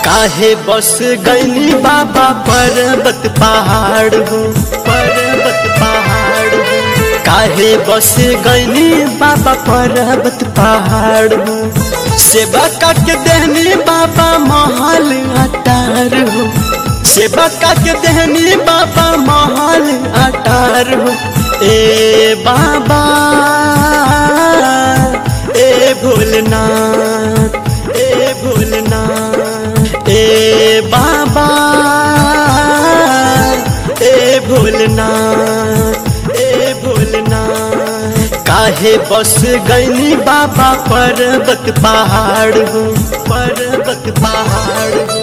काहे बस गईनी बाबा पर्वत पहाड़ हो पर्वत पहाड़ हो काहे बस गईनी बाबा पर्वत पहाड़ हो सेवा के देहनी बाबा महल अटार हो सेवा के देहनी बाबा महल अटार हो ए बाबा ए भोलनाथ ए भोलनाथ ए बाबा ए भोलनाथ ए भोलनाथ काहे बस गईनी बाबा पर्वत पहाड़ हो पर्वत पहाड़ हो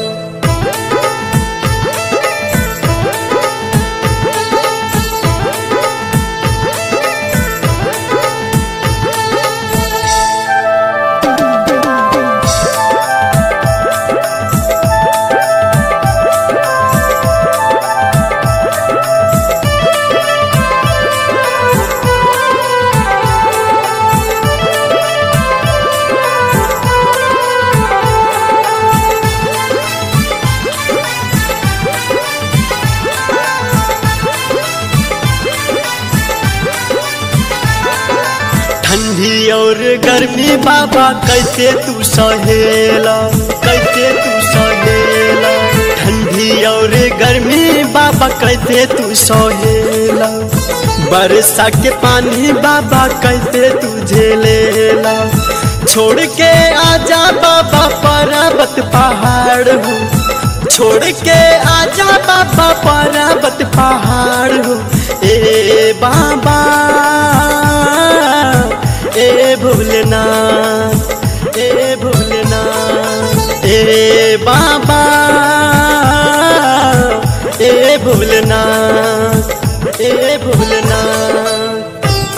ठंडी और गर्मी बाबा कैसे तू सहेला कैसे तू सहेला ठंडी और गर्मी बाबा कैसे तू सहेला बरसा के पानी बाबा कैसे तू झेलेला छोड़ के आजा बाबा पर्वत पहाड़ हो छोड़ के आजा बाबा पर्वत पहाड़ हो ए बाबा ए भोलेनाथ ए भोलेनाथ ए बाबा ए भोलेनाथ ए भोलेनाथ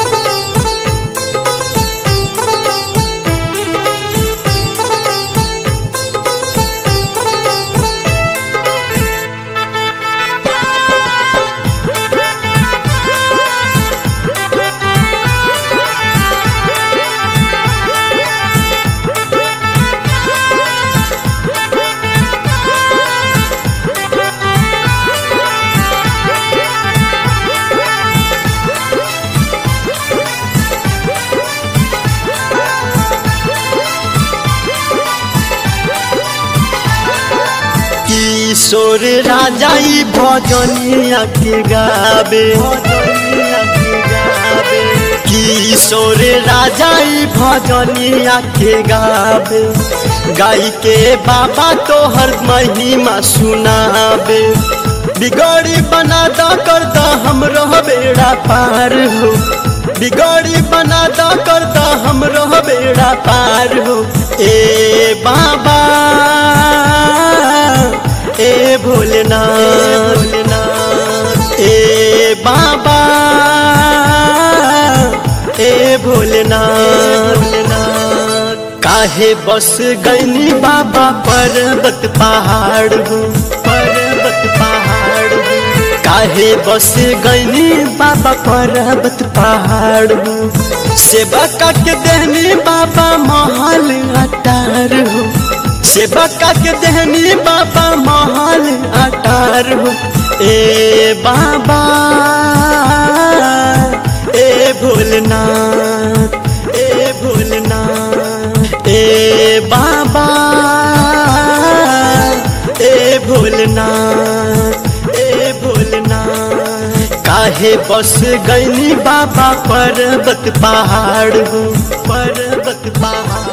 किशोर राजा ई भजनिया के गावे किशोर राजा ई भजनिया के गावे गाई के बाबा तो हर महिमा सुनावे बिगड़ी बना दा कर दा हमरो बेड़ा पार हो बिगड़ी बना दा कर दा हमरो बेड़ा पार हो ए बाबा ए भोलेनाथ भोलेनाथ ए बाबा ए भोलेनाथ भोलेनाथ काहे बस गईनी बाबा पर्वत पहाड़ हो पर्वत पहाड़ हो काहे बस गईनी बाबा पर्वत पहाड़ हो सेवा के देहनी बाबा महल अटार हो सेवा के देहनी बाबा महल अटार हो ए बाबा ए भोलनाथ ए भोलनाथ ए बाबा ए भोलनाथ ए भोलनाथ काहे बस गईनी बाबा पर्वत पहाड़ हो पर्वत पहाड़